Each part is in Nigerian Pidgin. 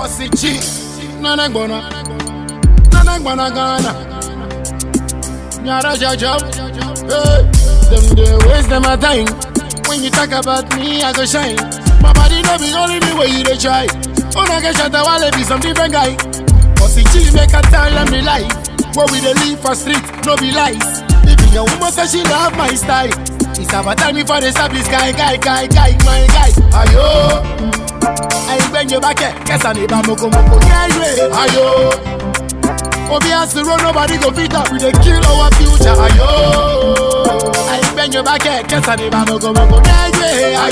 Osichi, Nana Gbona, Nana Gbona Ghana. Nyara Jajab, hey, them they waste them a time. When you talk about me, I go shine. My body no be only me where you dey try. Oh, I get shot a while be some different guy. Osichi make a tell them the life. Where we dey live for street, no be lies. Even your woman say she love my style. It's about time before they stop this guy, guy, guy, guy, my guy. Ayo, I bend your back, guess I need a moko moko. Yeah, yeah, ayo. Obi has to run, nobody go fit up. We dey kill our future. Ayo, I bend your back, guess I need a moko moko. Yeah, yeah,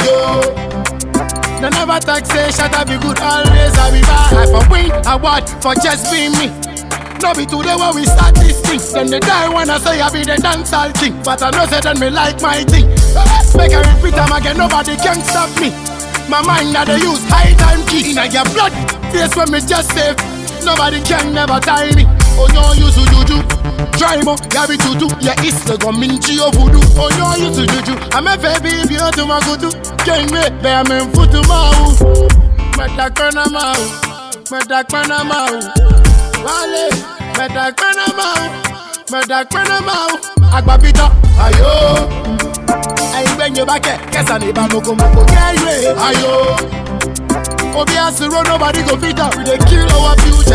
ayo. They never talk say shut up be good always I be bad I for win award for just being me No be today when we start this thing Then they die when I say I be the dancehall king But I know say then me like my thing Make I repeat them again nobody can stop me My mind that they use high time key In your blood face when me just save Nobody can never tie me Oh no use to juju Try mo, ya be tutu Ya isle go minchi o voodoo Oh no use to juju I'm a baby if you to my kutu King me, be I'm in futu mau Meta kona mau Meta kona mau Wale Meta kona mau Meta kona mau Agbapita Ayo Ayi gbenyo bake Kesa ni ba moko moko Yeah yeah Ayo Obi has to run, nobody go fit up. We dey kill our future,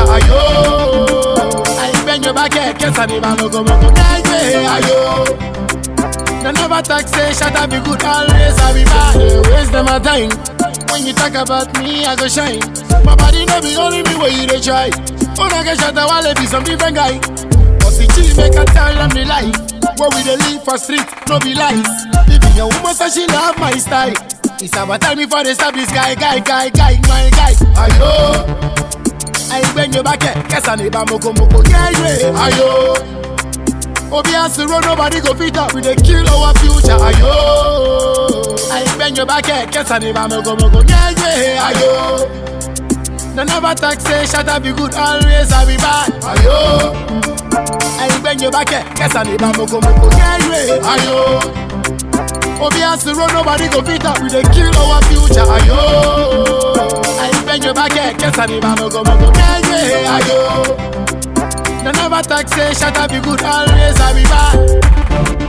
ayo. I bend your back, eh, guess I need a moko moko. Yeah, yeah, ayo. They never talk, say shut up, be good, always I be bad. They waste them a time. When you talk about me, I go shine. My body no be only me where you dey try. Oh, I get shot a while, be some different guy. But the chief make a tell them the life. Where we dey live for street, no be lies. Even your woman say she love my style. It's about time before they stop this guy, guy, guy, guy, my guy. Ayo, I bend your back, guess I need a moko moko. Yeah, yeah, ayo. Obi has to run, nobody go fit up. We dey kill our future, ayo. I bend your back, guess I need a moko moko. Yeah, yeah, ayo. They never talk, say shut up, be good, always I be bad. Ayo, I bend your back, guess I need a moko moko. Yeah, yeah, ayo. Obi has to run, nobody go fit up. We dey kill our future, ayo. I bend your back, guess I need a moko moko. Yeah, yeah, ayo. They never talk, say shut up, be good, always I be bad.